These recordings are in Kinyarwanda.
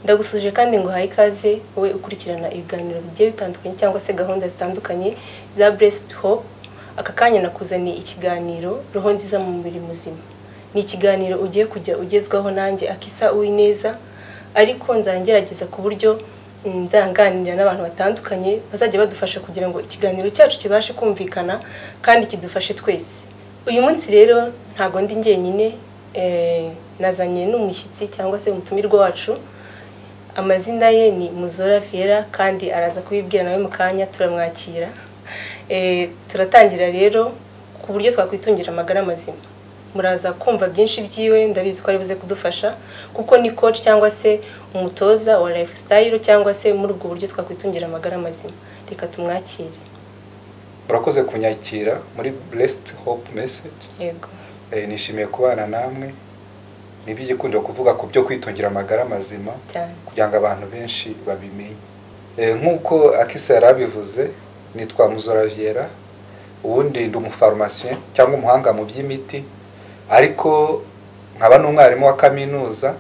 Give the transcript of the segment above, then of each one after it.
ndagusuje kandi nguhaye ikaze wowe ukurikirana ibiganiro bigiye bitandukanye cyangwa se gahunda zitandukanye za Blessed Hope aka kanya nakuzaniye ikiganiro roho nziza mu mubiri muzima ni ikiganiro ugiye kujya ugezwaho nanjye akisa uwineza ariko nzangerageza ku buryo nzanganira n'abantu batandukanye bazajya badufasha kugira ngo ikiganiro cyacu kibashe kumvikana kandi kidufashe twese uyu munsi rero ntabwo ndi njyenyine nazanye n'umushyitsi cyangwa se umutumirwa wacu amazina ye ni muzora fiera kandi araza kubibwira nawe mu kanya turamwakira turatangira rero ku buryo twakwitungira amagara mazima muraza kumva byinshi byiwe ndabizi ko ari buze kudufasha kuko ni coach cyangwa se umutoza wa lifestyle cyangwa se muri ubwo buryo twakwitungira amagara mazima reka tumwakire urakoze kunyakira muri blessed hope message yego nishimiye kubana namwe ni iby'igikundiro kuvuga ku byo kwitungira amagara mazima cyane kugira ngo abantu benshi babimenye nk'uko akisa yari abivuze nitwa muzoraviera ubundi ndi umufarumasiye cyangwa umuhanga mu by'imiti ariko nkaba n'umwarimu wa kaminuza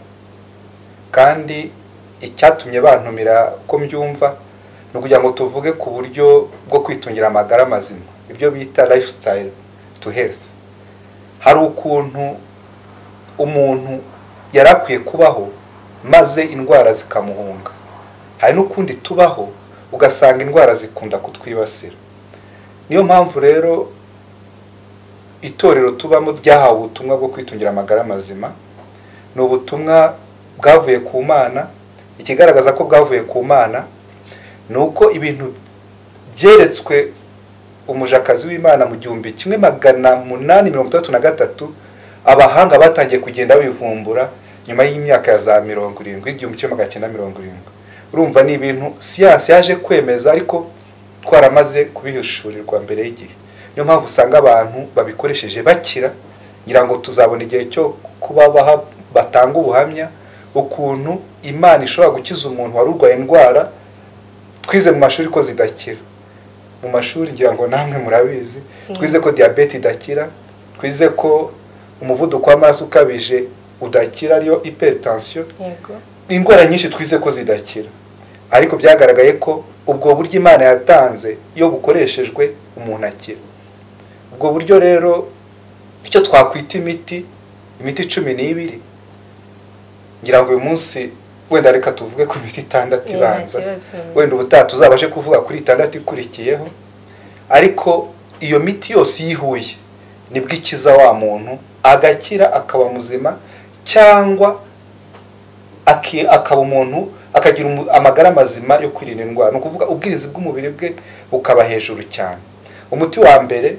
kandi icyatumye bantumira ko mbyumva ni ukugira ngo tuvuge ku buryo bwo kwitungira amagara mazima ibyo bita lifestyle to health hari ukuntu umuntu yari akwiye kubaho maze indwara zikamuhunga hari n'ukundi tubaho ugasanga indwara zikunda kutwibasira niyo mpamvu rero itorero tubamo ryahawe ubutumwa bwo kwitungira amagara mazima ni ubutumwa bwavuye ku mana ikigaragaza ko bwavuye ku mana ni uko ibintu byeretswe umujakazi w'imana mu gihumbi kimwe magana munani mirongo itandatu na gatatu abahanga batangiye kugenda bivumbura nyuma y'imyaka ya za mirongo irindwi igihumbi kimwe magana cyenda mirongo irindwi urumva ni ibintu siyansi yaje kwemeza ariko twaramaze kubihishurirwa mbere y'igihe niyo mpamvu usanga abantu babikoresheje bakira ngira ngo tuzabona igihe cyo kuba batanga ubuhamya ukuntu imana ishobora gukiza umuntu wari urwaye indwara twize mu mashuri ko zidakira mu mashuri ngira ngo namwe murabizi twize ko diyabete idakira twize ko umuvuduko w'amaraso ukabije udakira ariyo iperitansiyo yego ni indwara nyinshi twize ko zidakira ariko byagaragaye ko ubwo buryo imana yatanze iyo bukoreshejwe umuntu akira ubwo buryo rero icyo twakwita imiti imiti cumi n'ibiri ngira ngo uyu munsi wenda reka tuvuge ku miti itandatu Yeah, ibanza nta kibazo. wenda ubutaha tuzabashe kuvuga kuri itandatu ikurikiyeho ariko iyo miti yose iyo ihuye nibwo ikiza wa muntu agakira akaba muzima cyangwa aki- akaba umuntu akagira umu- amagara mazima yo kwirinda indwara ni ukuvuga ubwirinzi bw'umubiri bwe bukaba hejuru cyane umuti wa mbere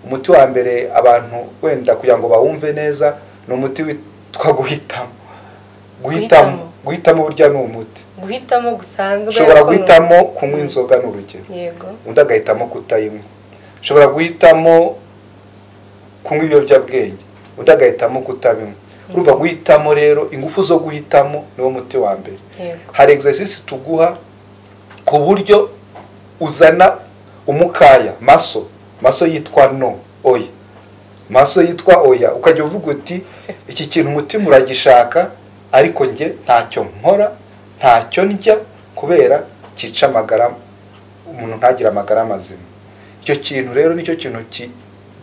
umuti wa mbere abantu wenda kugira ngo bawumve neza ni umuti witwa guhitamo guhitamo Guhitamo. guhitamo burya ni umuti guhitamo gusanzwe ushobora ariko ni- guhitamo kunywa inzoga ni urugero yego undi agahitamo kutayinywa ushobora guhitamo kunywa ibiyobyabwenge undi agahitamo kutabinywa urumva guhitamo rero ingufu zo guhitamo niwo muti wa mbere yego hari exercise tuguha ku buryo uzana umukaya maso maso yitwa no oya maso yitwa oya ukajya uvuga uti iki kintu umutima uragishaka ariko njye ntacyo nkora ntacyo ndya kubera cyica amagara umuntu ntagire amagara mazima icyo kintu rero nicyo kintu ki-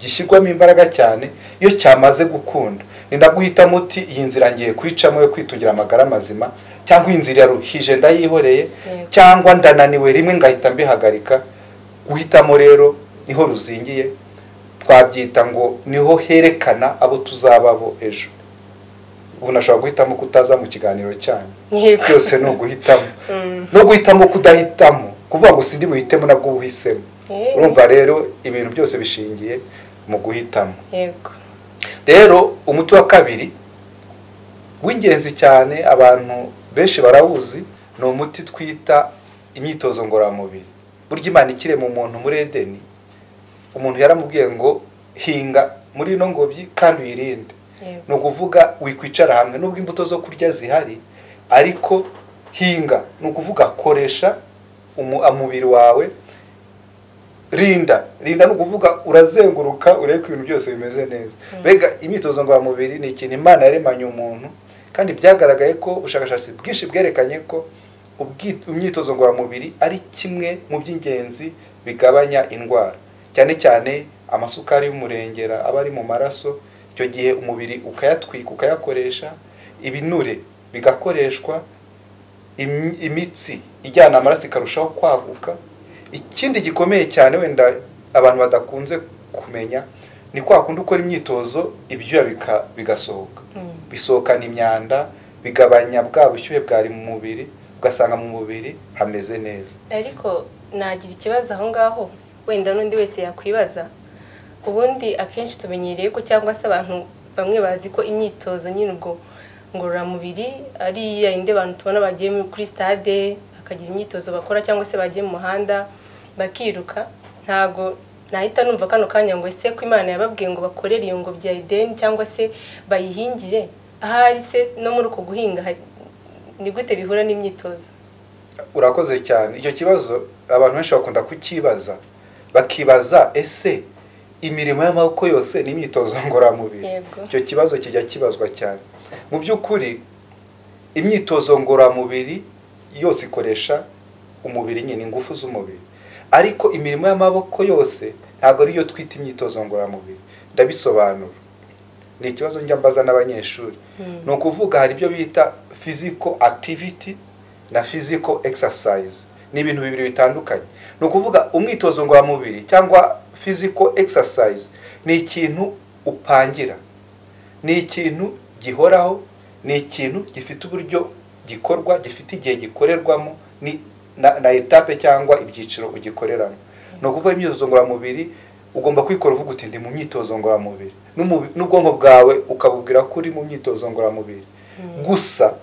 gishyirwamo imbaraga cyane iyo cyamaze gukunda ni ndaguhitamo uti iyi nzira ngiye kuyicamo yo kwitungira amagara mazima cyangwa iyi nzira yaruhije ndayihoreye Yego. cyangwa ndananiwe rimwe ngahita mbihagarika guhitamo rero niho ruzingiye twabyita ngo niho herekana abo tuzaba bo ejo ubu nashobora guhitamo kutaza mu kiganiro cyanyu yego byose ni uguhitamo Mm. no guhitamo kudahitamo kuvuga ngo sindi buhitemo nabwo ubuhisemo Eh. urumva rero ibintu byose bishingiye mu guhitamo yego rero umuti wa kabiri w'ingenzi cyane abantu benshi barawuzi ni umuti twita imyitozo ngororamubiri burya imana ikirema umuntu muri edeni umuntu yaramubwiye ngo hinga muri ino ngobyi kandi uyirinde yego ni ukuvuga wikwicara hamwe nubwo imbuto zo kurya zihari ariko hinga ni ukuvuga koresha umu- umubiri wawe rinda rinda ni ukuvuga urazenguruka urebe ko ibintu byose bimeze neza mbega imyitozo ngororamubiri ni ikintu imana yaremanye umuntu kandi byagaragaye ko ubushakashatsi bwinshi bwerekanye ko ubwi- imyitozo ngororamubiri ari kimwe mu by'ingenzi bigabanya indwara cyane cyane amasukari y'umurengera aba ari mu maraso icyo gihe umubiri ukayatwika ukayakoresha ibinure bigakoreshwa imi- imitsi ijyana amaraso ikarushaho kwaguka ikindi gikomeye cyane wenda abantu badakunze kumenya ni kwa kundi ukora imyitozo ibyuya bika- bigasohoka Mm. bisohokana imyanda bigabanya bwa bushyuhe bwari mu mubiri ugasanga mu mubiri hameze neza ariko nagira ikibazo aho ngaho wenda n'undi wese yakwibaza ubundi akenshi tumenyereye ko cyangwa se abantu bamwe bazi ko imyitozo nyine ubwo ngororamubiri ari ya yindi abantu tubona bagiye kuri stade bakagira imyitozo bakora cyangwa se bagiye mu muhanda bakiruka ntago nahita numva kano kanya ngo ese ko imana yababwiye ngo bakorere iyo ngobyi ya ideni cyangwa se bayihingire ahari se no muri uko guhinga hari- ni gute bihura n'imyitozo urakoze cyane icyo kibazo abantu benshi bakunda kukibaza bakibaza ese imirimo y'amaboko yose ni imyitozo ngororamubiri Yego. icyo kibazo kijya kibazwa cyane mu by'ukuri imyitozo ngororamubiri yose ikoresha umubiri nyine ingufu z'umubiri ariko imirimo y'amaboko yose ntabwo ariyo twita imyitozo ngororamubiri ndabisobanura ni ikibazo njya mbaza n'abanyeshuri Mm. ni ukuvuga hari ibyo bita physical activity na physical exercise ni ibintu bibiri bitandukanye ni ukuvuga umwitozo ngororamubiri cyangwa physical exercise ni ikintu upangira ni ikintu gihoraho ni ikintu gifite uburyo gikorwa gifite igihe gikorerwamo ni na, na etape cyangwa ibyiciro ugikoreramo ni ukuvuga imyitozo ngororamubiri ugomba kwikora uvuga uti ndi mu myitozo ngororamubiri N'umubi- n'ubwonko bwawe ukabubwira ko uri mu myitozo ngororamubiri gusa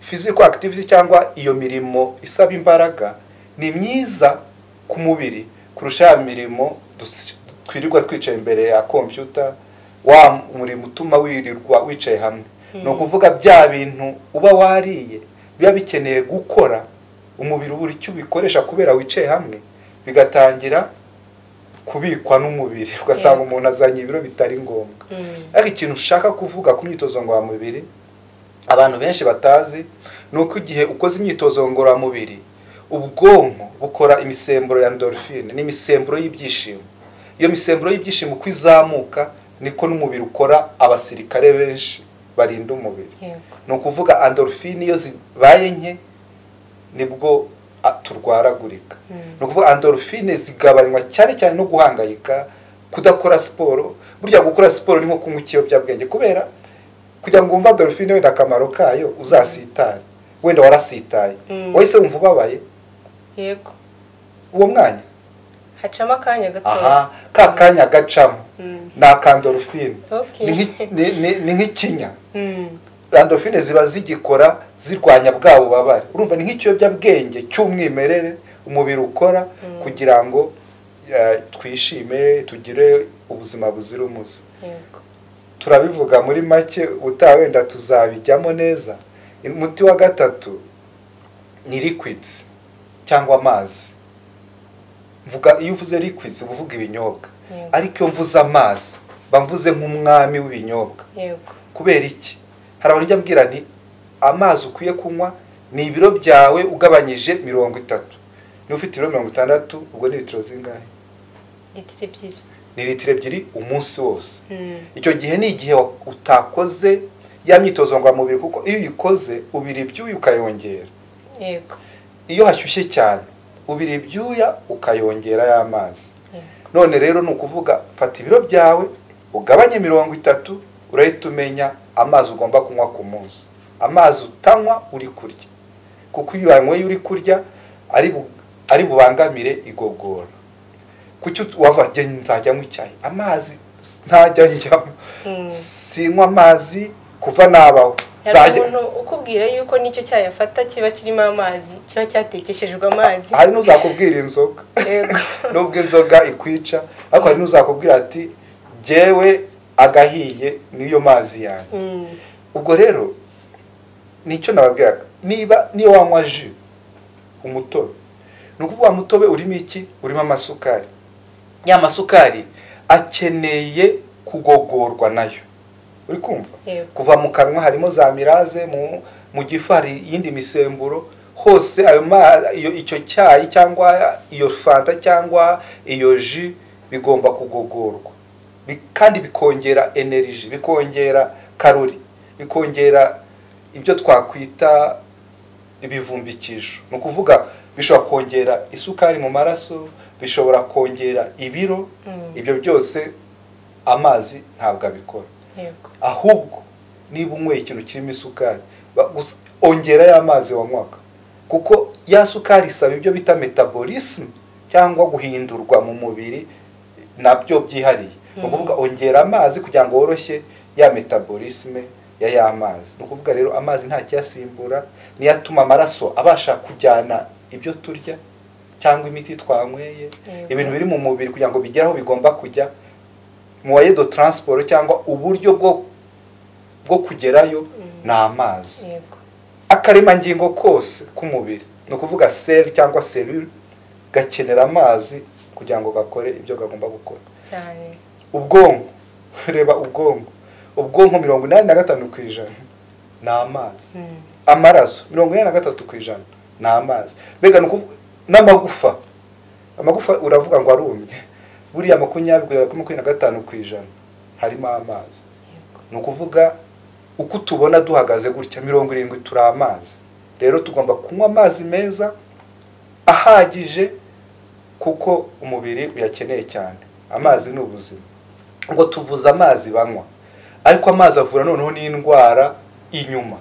physical activity cyangwa iyo mirimo isaba imbaraga ni myiza ku mubiri kurusha ya mirimo dus- twirirwa twicaye imbere ya kompyuta wa murimo utuma wirirwa wicaye hamwe ni ukuvuga bya bintu uba wariye biba bikeneye gukora umubiri buri icyo ubikoresha kubera wicaye hamwe bigatangira kubikwa n'umubiri ugasanga Yeah. umuntu azanye ibiro bitari ngombwa Mm. ariko ikintu ushaka kuvuga ku myitozo ngororamubiri abantu benshi batazi ni uko igihe ukoze imyitozo ngororamubiri ubwonko bukora imisemburo ya ndorofine n'imisemburo y'ibyishimo iyo misemburo y'ibyishimo uko izamuka niko n'umubiri ukora abasirikare benshi barinda umubiri Yego. ni ukuvuga andorofine iyo zibaye nke nibwo a- turwaragurika Mm. ni ukuvuga andorofine zigabanywa cyane cyane no guhangayika kudakora siporo burya gukora siporo ni nko kunywa ikiyobyabwenge kubera kugira ngo wumve andorofine wenda akamaro kayo uzasitare wenda warasitaye Mm. wahise wumva ubabaye Yego. uwo mwanya Hacamo akanya gato. aha ka kanya gacamo Mm. ni akandorofine Okay. Ni nk'i- ni- ni- ni nk'ikinya Mm. endorphine ziba zigikora zirwanya bwa bubabare urumva ni nk'ikiyobyabwenge cy'umwimerere umubiri ukora Mm. kugira ngo eh, twishime tugire ubuzima buzira umuze Yego. turabivuga muri make utaha wenda tuzabijyamo neza umuti wa gatatu ni liquids cyangwa amazi mvuga iyo uvuze liquids uba uvuga ibinyobwa Yego. ariko iyo mvuze amazi mba mvuze nk'umwami w'ibinyobwa Yego. kubera iki hari abantu ujya mbwira nti amazi ukwiye kunywa ni ibiro byawe ugabanyije mirongo itatu niba ufite ibiro mirongo itandatu ubwo ni litiro zingahe Litiro ebyiri. ni litiro ebyiri umunsi wose Mm. icyo gihe ni igihe wa- utakoze ya myitozo ngororamubiri kuko iyo uyikoze ubira ibyuya ukayongera Yego. iyo hashyushye cyane ubira ibyuya ukayongera y'amazi Yego. none rero ni ukuvuga fata ibiro byawe ugabanye mirongo itatu urahita umenya amazi ugomba kunywa ku munsi amazi utanywa uri kurya kuko iyo uyanyweye uri kurya ari bu- ari bubangamire igogora kuki ut- wava njye nzajya nywa icyayi amazi s- ntajya njyamo Mm. sinywa amazi kuva nabaho Hari Nzajya- umuntu ukubwira yuko n'icyo cyayi afata kiba kirimo amazi, kiba cyatekeshejwe amazi. hari n'uzakubwira inzoga Yego. nubwo inzoga ikwica ariko hari n'uzakubwira ati jyewe agahiye niyo mazi yanjye Mm. ubwo rero nicyo nababwiraga niba niyo wanywa ji umutobe ni ukuvuga wa mutobe urimo iki urimo amasukari ya masukari akeneye kugogorwa nayo uri kumva Yego. kuva mu kanwa harimo za miraze mu mu gifu hari iyindi misemburo hose ayo ma iyo icyo cyayi cyangwa iyo fanta cyangwa iyo ji bigomba kugogorwa Bi- kandi bikongera energy bikongera karori bikongera ibyo twakwita ibivumbikisho ni ukuvuga bishobora kongera isukari mu maraso bishobora kongera ibiro Mm. ibyo byose amazi ntabwo abikora yego ahubwo niba unyweye ikintu kirimo isukari ba- gusa ongera ya mazi wanywaga kuko ya sukari isaba ibyo bita metabolism cyangwa guhindurwa mu mubiri nabyo byihariye ni ukuvuga ongera amazi kugira ngo woroshye ya metabolisme ya ya mazi ni ukuvuga rero amazi nta kiyasimbura niyo atuma amaraso abasha kujyana ibyo turya cyangwa imiti twanyweye Yego. ibintu biri mu mubiri kugira ngo bigere aho bigomba kujya muwaye do transport cyangwa uburyo bwo bwo kugerayo ni amazi yego akaremangingo kose k'umubiri ni ukuvuga seri cyangwa serire gakenera amazi kugira ngo gakore ibyo gagomba gukora cyane ubwonko reba ubwonko ubwonko mirongo inani na gatanu ku ijana ni amazi Mm. amaraso mirongo inani na gatatu ku ijana ni amazi mbega ni ukuvuga n'amagufa amagufa uravuga ngo arumye buriya makumyabiri kugera kuri makumyabiri na gatanu ku ijana harimo amazi yego ni ukuvuga uko tubona duhagaze gutya mirongo irindwi turi amazi rero tugomba kunywa amazi meza ahagije kuko umubiri uyakeneye cyane amazi ni ubuzima ngo tuvuze amazi banywa ariko amazi avura noneho n'indwara inyuma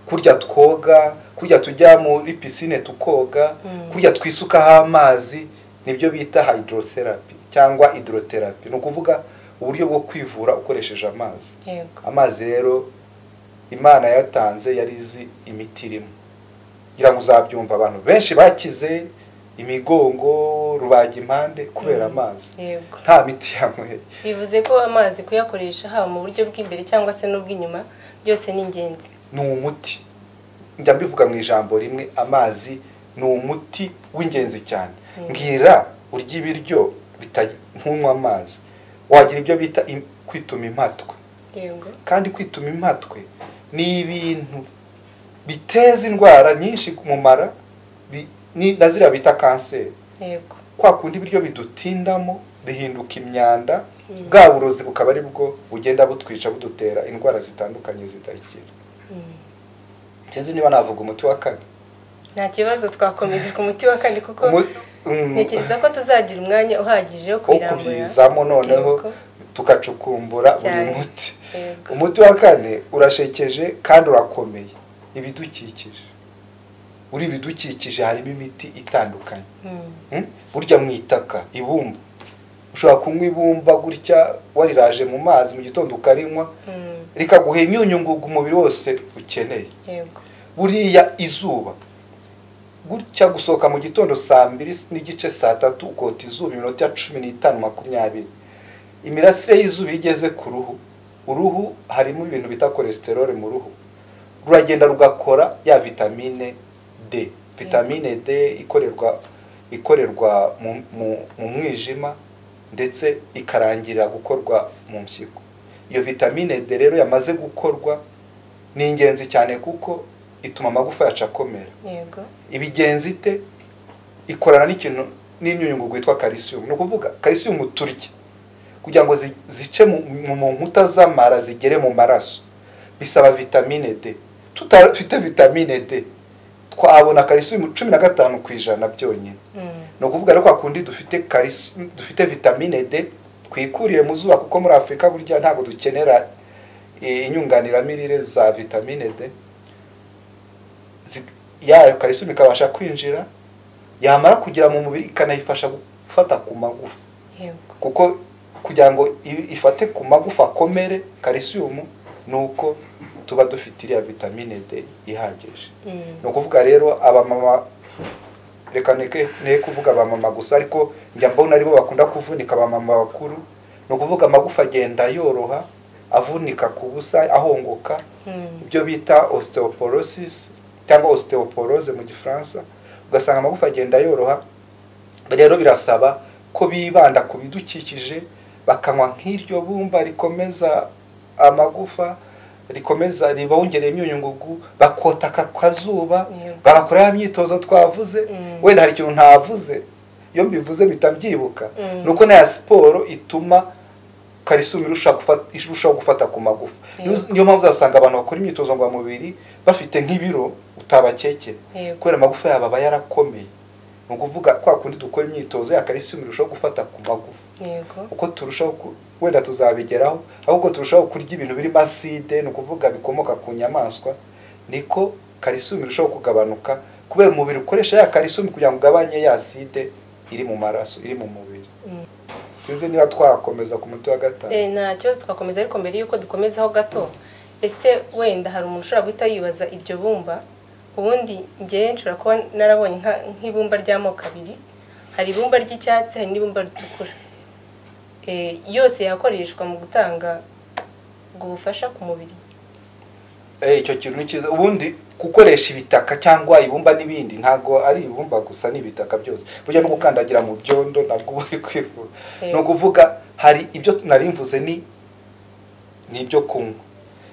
kurya twoga kurya tujya muri pisine tukoga Mm. kurya twisukaho amazi nibyo bita hydrotherapy cyangwa hydrotherapy ni ukuvuga uburyo bwo kwivura ukoresheje amazi yego amazi rero imana yatanze yari izi imiti irimo kugira ngo uzabyumva abantu benshi bakize imigongo rubagimpande kubera Mm. amazi yego nta miti yanyweye bivuze ko amazi kuyakoresha haba mu buryo bw'imbere cyangwa se n'ubw'inyuma byose ni ingenzi ni umuti njya mbivuga mu ijambo rimwe amazi ni umuti w'ingenzi cyane Mm. mbwira urya ibiryo bita- ntunywe amazi wagira ibyo bita im- kwituma impatwe yego kandi kwituma impatwe ni ibintu biteza indwara nyinshi mu mara bi- ni- na ziriya bita kanseri yego kwa kundi ibiryo bidutindamo bihinduka imyanda Mm. bwa burozi bukaba ari bwo bugenda butwica budutera indwara zitandukanye zidakira Mm. sinzi niba navuga umuti wa kane nta kibazo twakomeza ku muti wa kane kuko Umu- mm, ntekereza ko tuzagira umwanya uhagije wo wo kubirambura kubyizamo noneho Yego. tugacukumbura Cyane. buri muti yego umuti wa kane urashekeje kandi urakomeye ibidukikije uri ibidukikije harimo imiti itandukanye Mm. Hmm? burya mu itaka ibumba ushobora kunywa ibumba gutya wariraje mu mazi mu gitondo ukarinywa Mm. rikaguha imyunyungugu umubiri wose ukeneye yego buriya izuba gutya gusohoka mu gitondo saa mbiri n'igice saa tatu ukota izuba iminota cumi n'itanu makumyabiri imirasire y'izuba iyo igeze ku ruhu uruhu harimo ibintu bita kolesterole mu ruhu ruragenda rugakora ya vitamine d vitamine d ikorerwa ikorerwa mu, mu, mu mwijima ndetse ikarangirira gukorwa mu mpyiko iyo vitamine d rero yamaze gukorwa ni ingenzi cyane kuko ituma amagufa yacu akomera yego ibigenzi ite ikorana n'ikintu n'imyunyungugu yitwa calcium ni ukuvuga calcium turya kugira ngo zi- zice mu, mu- mu nkuta z'amara zigere mu maraso bisaba vitamine d tutafite vitamine d twabona calcium cumi na gatanu ku ijana byonyine Mm. ni ukuvuga rero kwa kundi dufite calcium- dufite vitamine d twikuriye mu zuba kuko muri afurika burya ntabwo dukenera eh, inyunganiramirire za vitamine d Zi- yayo calcium ikabasha kwinjira yamara kugera mu mubiri ikanayifasha gufata ku magufa yego kuko kugira ngo i- ifate ku magufa akomere calcium ni uko tuba dufite iriya vitamine d ihagije Mm. ni ukuvuga rero abamama reka neke ne kuvuga abamama gusa ariko njya mbona aribo bakunda kuvunika abamama bakuru ni ukuvuga amagufa agenda yoroha avunika ku busa ahongoka Mm. ibyo bita osteoporosis cyangwa osteoporose mu gifaransa ugasanga amagufa agenda yoroha rero birasaba ko bibanda ku bidukikije bakanywa nk'iryo bumba rikomeza amagufa rikomeza ribongereye imyunyungugu bakota aka kazuba Yeah. bagakora ya myitozo twavuze Mm. wenda hari ikintu ntavuze iyo mbivuze mpita mbyibuka Mm. ni uko na ya siporo ituma karisumi irushaho gufata, irushaho gufata ku magufa Niyo- Yego. niyo mpamvu uzasanga abantu bakora imyitozo ngororamubiri bafite nk'ibiro utabakekera Yego. kubera amagufa yabo aba yarakomeye ni ukuvuga kwa kundi dukora imyitozo ya karisumi irushaho gufata ku magufa yego uko turushaho ku- wenda tuzabigeraho ahubwo turushaho kurya ibintu birimo aside ni ukuvuga bikomoka ku nyamaswa niko karisumi irushaho kugabanuka kubera umubiri ukoresha ya karisumi kugira ngo ugabanye ya aside iri mu maraso iri mu mubiri Mm. sinzi niba twakomeza ku muti wa gatanu Eh, nta kibazo twakomeza ariko mbere y'uko dukomezaho gato ese wenda hari umuntu ushobora guhita yibaza iryo bumba ubundi njyewe nshobora kuba narabonye nka- nk'ibumba ry'amoko abiri hari ibumba ry'icyatsi hari n'ibumba ritukura Eh, yose yakoreshwa mu gutanga ubwo bufasha ku mubiri Eh, icyo kintu ni cyiza ubundi gukoresha ibitaka cyangwa ibumba n'ibindi ntabwo ari ibumba gusa ni ibitaka byose burya no gukandagira mu byondo ntabwo uba uri kwivura Eh. ni ukuvuga hari ibyo nari mvuze ni ni ibyo kunywa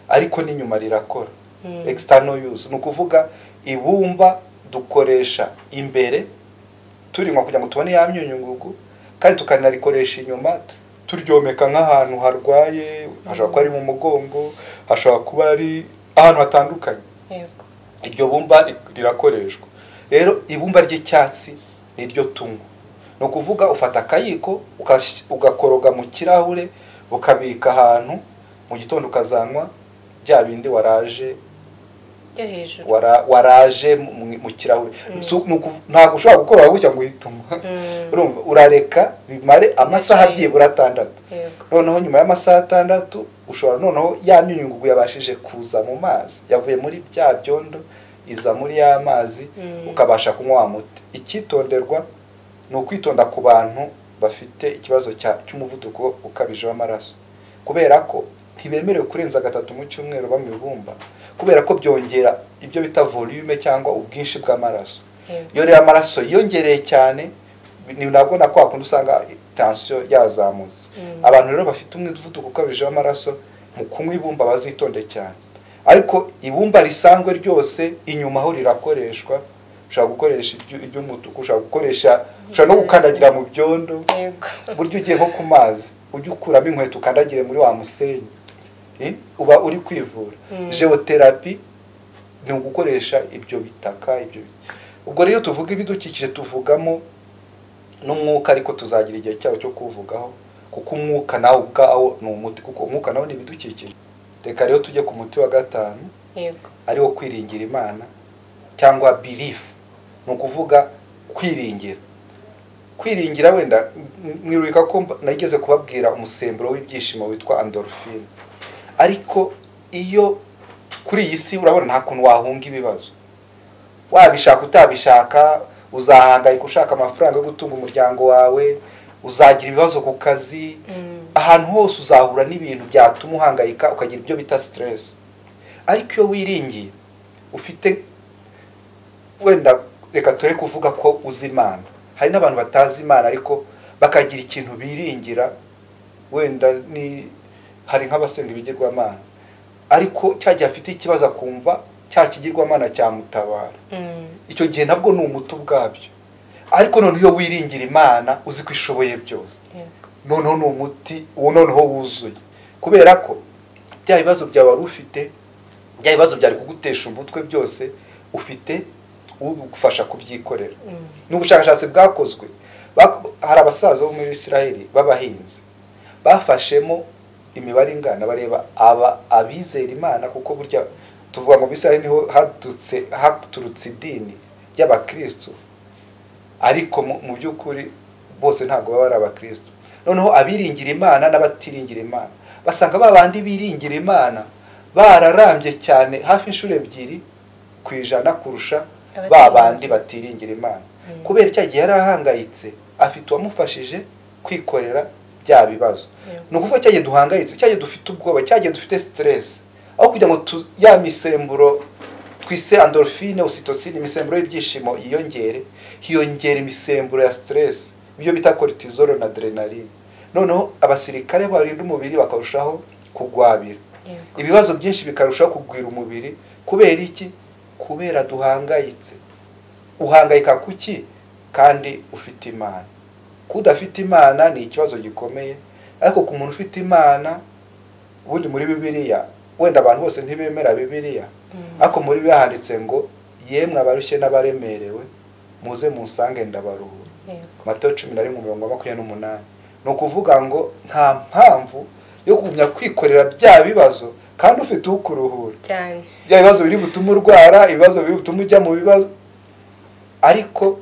ariko n'inyuma rirakora Mm. external use ni ukuvuga ibumba dukoresha imbere turinywa kugira ngo tubone ya myunyungugu kandi tukanarikoresha inyuma turyomeka nk'ahantu harwaye hashobora kuba ari mu mugongo hashobora kuba ari ahantu hatandukanye yego iryo bumba ri- rirakoreshwa rero ibumba ry'icyatsi ni ryo tunywa ni ukuvuga ufata akayiko ukash- ugakoroga mu kirahure ukabika ahantu mu gitondo ukazanywa bya bindi waraje ryo hejuru wara- waraje mu- mu- mu kirahure Mm. Si- ni ukuv- ntabwo ushobora gukora gutya ngo uhituma Mm. urumva urareka bimare amasaha Ndacyayi. byibura atandatu yego noneho nyuma y'amasaha atandatu ushobora noneho ya myunyungugu yabashije kuza mu mazi yavuye muri bya byondo iza muri ya mazi Mm. ukabasha kunywa wa muti icyitonderwa ni ukwitonda ku bantu bafite ikibazo cya- cy'umuvuduko ukabije w'amaraso kubera ko ntibemerewe kurenza gatatu mu cyumweru banywa ibumba kubera ko byongera ibyo bita volume cyangwa ubwinshi bw'amaraso yego iyo rero amaraso yiyongereye cyane ni nabwo na kwa kundi usanga tansiyo yazamutse Mm. abantu rero bafite umuvuduko ukabije w'amaraso mu kunywa ibumba bazitonde cyane ariko ibumba risanzwe ryose inyuma aho rirakoreshwa ushobora gukoresha iry- iry'umutuku ushobora gukoresha ushobora no gukandagira mu byondo yego burya ugiye nko ku mazi ujye ukuramo inkweto ukandagire muri wa musenyi Eh, uba uri kwivura Mm. jeoterapi ni ugukoresha ibyo bitaka ibyo bi- ubwo rero iyo tuvuga ibidukikije tuvugamo n'umwuka ariko tuzagira igihe cyawo cyo kuwuvugaho kuko umwuka nawo ubwawo ni umuti kuko umwuka nawo ni ibidukikije reka rero tujye ku muti wa gatanu yego ari wo kwiringira imana cyangwa birifu ni ukuvuga kwiringira kwiringira wenda m- mwiruka ko mba- nageze kubabwira umusemburo w'ibyishimo witwa andorofine ariko iyo kuri iyi si urabona nta kuntu wahunga ibibazo wabishaka utabishaka uzahangayika ushaka amafaranga yo gutunga umuryango wawe uzagira ibibazo ku kazi Mm. ahantu hose uzahura n'ibintu byatuma uhangayika ukagira ibyo bita siteresi ariko iyo wiringiye ufite wenda reka ture kuvuga ko uzi imana hari n'abantu batazi imana ariko bakagira ikintu biringira wenda ni hari nk'abasenga ibigirwamana ariko cya gihe afite ikibazo akumva cya kigirwamana cyamutabara Mm. icyo gihe nabwo ni umuti ubwabyo ariko noneho iyo wiringira imana uzi ko ishoboye byose yego noneho ni umuti uwo noneho wuzuye kubera ko bya bibazo byawe wari ufite bya bibazo byari kugutesha umutwe byose ufite ugufasha kubyikorera Mm. ni ubushakashatsi bwakozwe Bak- hari abasaza bo muri israel b'abahinzi bafashemo imibare ingana bareba aba abizera imana kuko burya tuvuga ngo bisrael niho hadutse haturutse idini ry'abakristo ariko mu- mu by'ukuri bose ntabwo baba ari abakristo noneho abiringira imana n'abatiringira imana basanga ba bandi biringira imana bararambye cyane hafi inshuro ebyiri ku ijana kurusha ba Abatiringira. bandi batiringira imana Mm. kubera icya gihe yari ahangayitse afite uwamufashije kwikorera bya bibazo Yego. ni ukuvuga cya gihe duhangayitse cya gihe dufite ubwoba cya gihe dufite siteresi aho kugira ngo tu- ya misemburo twise andorofine ositosine imisemburo y'ibyishimo yiyongere hiyongera imisemburo ya siteresi ibyo bita koritizoro na adrenaline noneho abasirikare barinda umubiri bakarushaho kugwabira yego ibibazo byinshi bikarushaho kugwira umubiri kubera iki kubera duhangayitse uhangayika kuki kandi ufite imana kudafite imana ni ikibazo gikomeye ariko ku muntu ufite imana ubundi muri bibiliya wenda abantu bose ntibemera bibiliya Mm. ariko muri bibiliya handitse ngo yemwe abarushye n'abaremerewe muze munsange ndabaruhura yego matayo cumi na rimwe mirongo makumyabiri n'umunani ni ukuvuga ngo nta mpamvu yo kugumya kwikorera bya bibazo kandi ufite ukuruhura cyane bya bibazo biri butume urwara ibibazo biri butume ujya mu bibazo ariko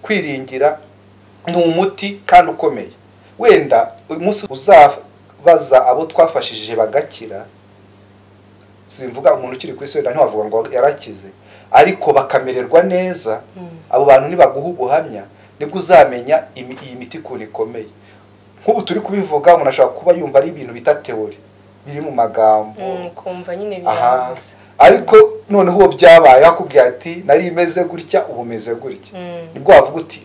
kwiringira ni umuti kandi ukomeye wenda uyu munsi uzabaza abo twafashije bagakira simvuga umuntu ukiri ku isi wenda ntiwavuga ngo yarakize ariko bakamererwa neza Mm. abo bantu nibaguha ubuhamya nibwo uzamenya imi- iyi miti ukuntu ikomeye nk'ubu turi kubivuga umuntu ashobora kuba yumva ari ibintu bita teori biri mu magambo Mm, kumva nyine aha birahuza ariko noneho uwo byabaye akubwira ati nari imeze gutya ubu umeze gutya Mm. nibwo wavuga uti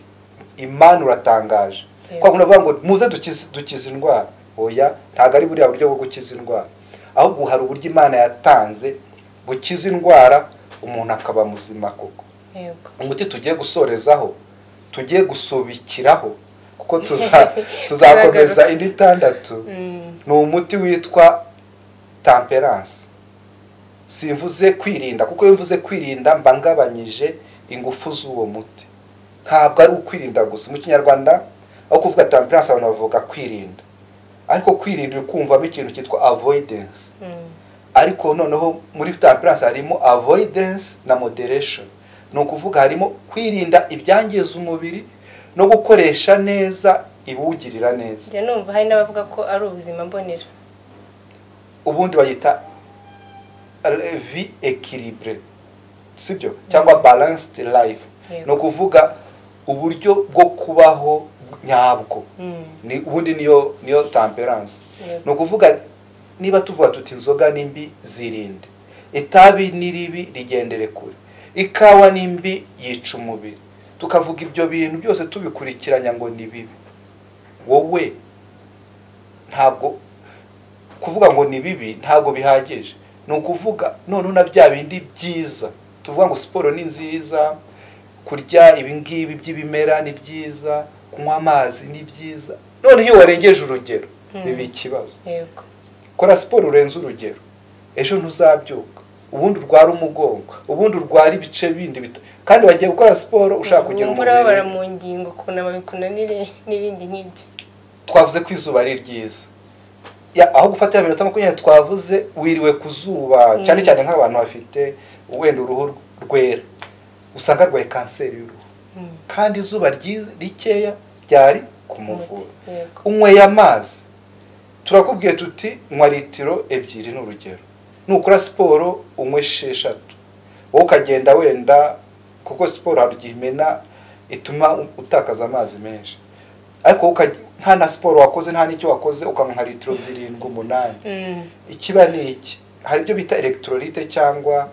imana uratangaje Yego. kwa kundi ngo muze dukize- dukize indwara oya ntabwo ari buriya buryo bwo gukiza indwara ahubwo hari uburyo imana yatanze bukiza indwara umuntu akaba muzima koko yego umuti tugiye gusorezaho tugiye gusubikiraho kuko tuza- tuzakomeza indi itandatu Mm. ni umuti witwa temperance simvuze kwirinda kuko iyo mvuze kwirinda mba ngabanyije ingufu z'uwo muti ntabwo ari ukwirinda gusa mu kinyarwanda aho kuvuga temperance abantu bavuga kwirinda ariko kwirinda uri kumvamo ikintu cyitwa avoidance Mm. ariko noneho muri temperance harimo avoidance na moderation ni ukuvuga harimo kwirinda ibyangiza umubiri no gukoresha neza ibiwugirira neza njya numva hari n'abavuga ko ari ubuzima mbonera ubundi bayita vi ekiribure sibyo cyangwa balanced life Yego. ni ukuvuga uburyo bwo kubaho nyabwo Mm. ni ubundi niyo niyo temperance Yego. ni ukuvuga niba tuvuga tuti inzoga ni mbi zirinde itabi ni ribi rigendere kure ikawa ni mbi yica umubiri tukavuga ibyo bintu byose tubikurikiranya ngo ni bibi wowe ntabwo kuvuga ngo ni bibi ntabwo bihagije ni ukuvuga noneho na bya bindi byiza tuvuga ngo siporo ni nziza kurya ibingibi by'ibimera ni byiza kunywa amazi ni byiza noneho iyo warengeje urugero Mm. biba ikibazo yego kora siporo urenze urugero ejo ntuzabyuka ubundi urwara umugongo ubundi urwara ibice bindi bita- kandi wagiye gukora siporo ushaka kugira wumva urababara umubiri mu ngingo kunama bikunanire n'ibindi nk'ibyo twavuze ko izuba ari ryiza Ya- aho gufatira iminota makumyabiri twavuze wiriwe ku zuba Mm. cyane cyane nk'abantu bafite wenda uruhu rwera usanga arwaye kanseri y'uruhu Mm. kandi izuba ryi- rikeya ryari kumuvura Umuti, yego unyweye amazi turakubwiye tuti nywa litiro ebyiri ni urugero nukora siporo unywe esheshatu wowe ukagenda wenda kuko siporo hari igihe imena ituma utakaza amazi menshi ariko ukaj- nta na siporo wakoze nta n'icyo wakoze ukanywa nka litiro zirindwi umunani Mm. ikiba ni iki hari ibyo bita elegitorolyte cyangwa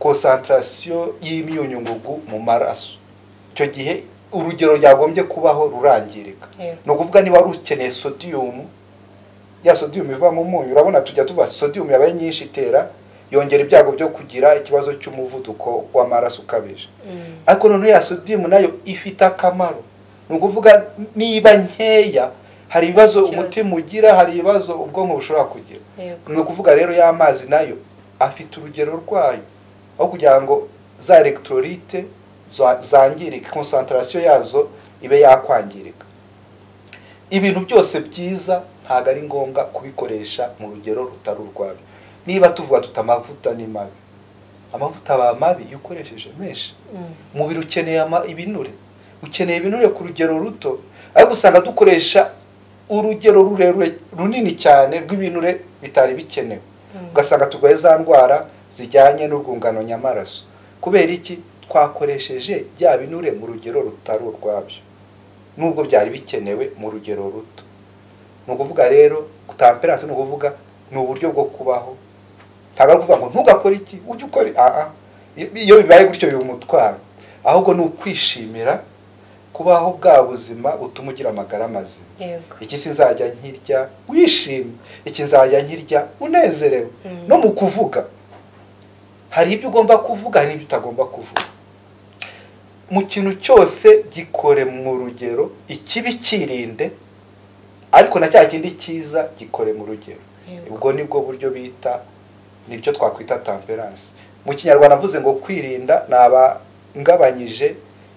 konsantarasiyo y'imyunyungugu mu maraso icyo gihe urugero ryagombye kubaho rurangirika yego ni ukuvuga niba wari ukeneye sodiyumu ya sodiyumu iva mu munyu urabona tujya tuva sodiyumu yabaye nyinshi itera yongera ibyago byo kugira ikibazo cy'umuvuduko w'amaraso ukabije Mm. ariko noneho ya sodiyumu nayo ifite akamaro ni ukuvuga niba nkeya hari ibibazo Ikibazo. umutima ugira hari ibibazo ubwonko bushobora kugira yego ni ukuvuga rero y'amazi nayo afite urugero rwayo aho kugira ngo za elegitorolyte za- zangirike konsantarasiyo yazo ibe yakwangirika ibintu byose byiza ntabwo ari ngombwa kubikoresha mu rugero rutari urwabyo niba tuvuga tuti amavuta ni mabi amavuta aba mabi iyo ukoresheje menshi Mm. umubiri ukeneye ama- ibinure ukeneye ibinure ku rugero ruto ariko usanga dukoresha urugero rurerure runini cyane rw'ibinure bitari bikenewe Mm. ugasanga turwaye za ndwara zijyanye n'urwungano nyamaraso kubera iki twakoresheje bya binure mu rugero rutari urwabyo nubwo byari bikenewe mu rugero ruto ni ukuvuga rero kutamperanse ni ukuvuga ni uburyo bwo kubaho ntabwo ari ukuvuga ngo ntugakore iki ujye ukora i-" Ah, ah. iyo bibaye gutyo biba umutwaro ahubwo ni ukwishimira kubaho bwa buzima utuma ugira amagara mazima yego iki sinzajya nkirya wishimye iki nzajya nkirya unezerewe no mu kuvuga hari ibyo ugomba kuvuga hari ibyo utagomba kuvuga mu kintu cyose gikore mu rugero ikibi kirinde ariko na cya kindi cyiza gikore mu rugero yego ubwo ni bwo buryo bita nibyo twakwita tamperanse mu kinyarwanda avuze ngo kwirinda ni abangabanyije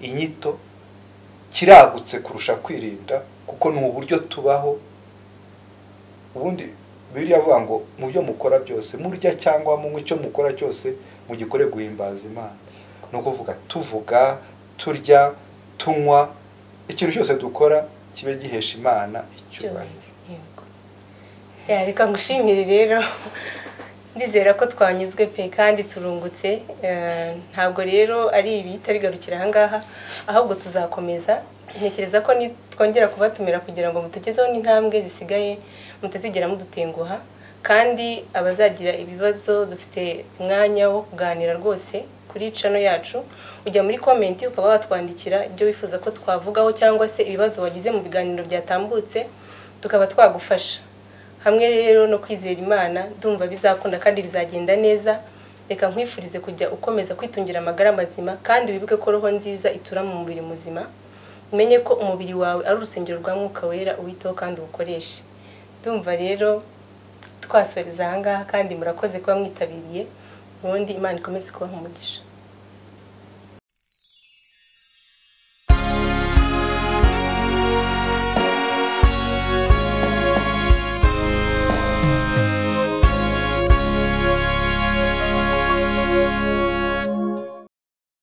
inyito kiragutse kurusha kwirinda kuko ni uburyo tubaho ubundi biriya avuga ngo mu byo mukora byose murya cyangwa munywa icyo mukora cyose mugikore guhimbaza imana ni ukuvuga tuvuga turya tunywa ikintu cyose dukora kibe gihesha imana icyubahiro yego Ya, reka ngushimire rero ndizera ko twanyuzwe pe kandi turungutse Eh, ntabwo rero ari ibihita bigarukira ahangaha ahubwo tuzakomeza ntekereza ko ni- twongera kubatumira kugira ngo mutugezeho n'intambwe zisigaye mutazigera mudutenguha kandi abazagira ibibazo dufite umwanya wo kuganira rwose kuri cano yacu ujya muri komenti ukaba watwandikira ibyo wifuza ko twavugaho cyangwa se ibibazo wagize mu biganiro byatambutse tukaba twagufasha hamwe rero no kwizera imana ndumva bizakunda kandi bizagenda neza reka nkwifurize kujya ukomeza kwitungira amagara mazima kandi wibuke ko roho nziza itura mu mubiri muzima umenye ko umubiri wawe ari urusengero rwa mwuka wera uwiteho kandi uwukoreshe ndumva rero twasoreza ahangaha kandi murakoze kuba mwitabiriye ubundi imana ikomeze kubaha umugisha